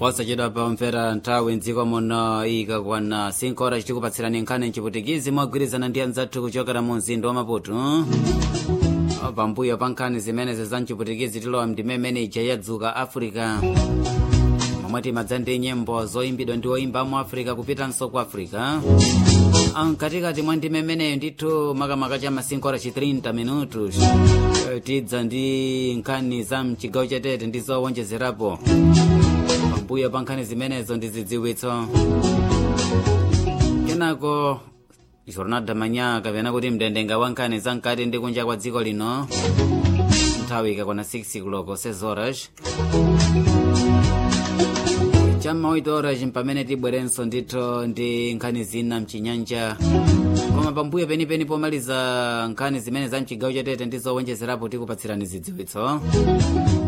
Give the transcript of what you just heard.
posachedwa pamvera nthawi mdziko muno ikakwana 5 horas tikupatsirani nkhani mchiputikizi mogwirizana ndi anzathu kuchokera mu mzinda wa maputo pambuyo pa nkhani zimenezi za mchiputikizi tilowa ndimemene ija yadzuka africa momwe timadza ndi nyimbo zoyimbidwa ndi oyimba mu africa kupitanso ku africa mkatikati mwa ndimemeneyo ndithu makamaka cha masinkhu ora 30 minutos tidza ndi nkhani za mchigawo chatete ndi zowonjezerapo pambuyo pa nkhani zimenezo ndi zidziwitso kenako jornal da manhã kapena kuti mdendenga wa nkhani za mkati ndi kunja kwa dziko lino nthawi ikakwana 6 kuloko 6 horas chamma 8 horas pamene tibwerenso ndithu ndi nkhani zina mchinyanja koma pambuyo penipeni pomaliza nkhani zimene za mchigawo chatete ndi zowonjezerapo tikupatsirani zidziwitso